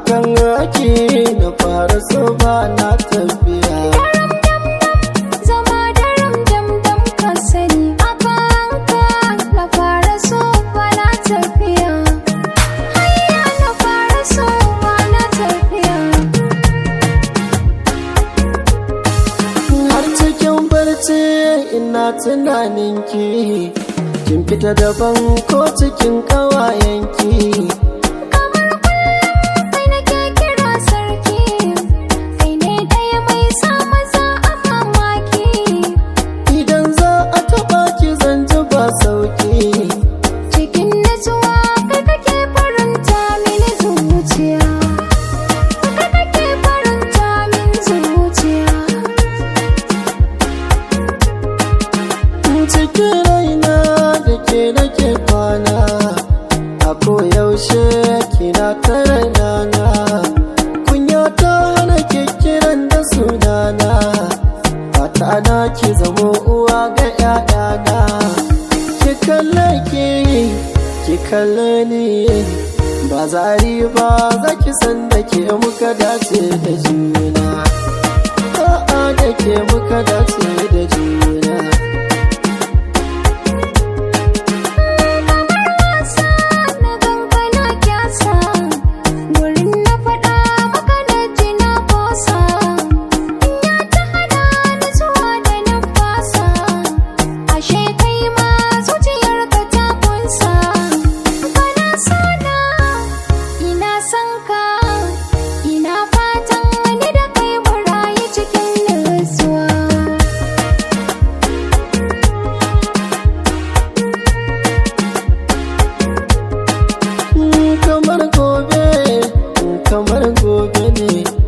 akan ake na fara so ba na tafiya Zama daram dam dam ka sani a kanka na fara so bana tafiya. Hayya na fara so bana tafiya. har cikin barci ina tunanin ki kin fita daban ko cikin ƙawayenki Kamar kullum kai nake kira sarki, kai ne ɗaya mai sa maza a mamaki. idan za a taɓa ki zan ji ba sauki Cikin natsuwa kai kake faranta mini zuciya. Kai kake faranta min zuciya. cikin raina da ke nake kwana a koyaushe kina ta rainana kunya ta hana ke kiran da sunana fata na ki zamo uwa ga 'ya'yana ki kalle ki ki kalle ni ba zari ba za ki san da ke muka dace da juna a'a da ke muka dace da juna wasa na gangana kyasa wurin na faɗa maka na ji na bosa ya ta hana ni zuwa da na fasa ashe kai ma zuciyar ka ta kunsa kana sana ina son ka ina fatan ni da kai mu rayu cikin nutsuwa kamar gobe kamar gobe ne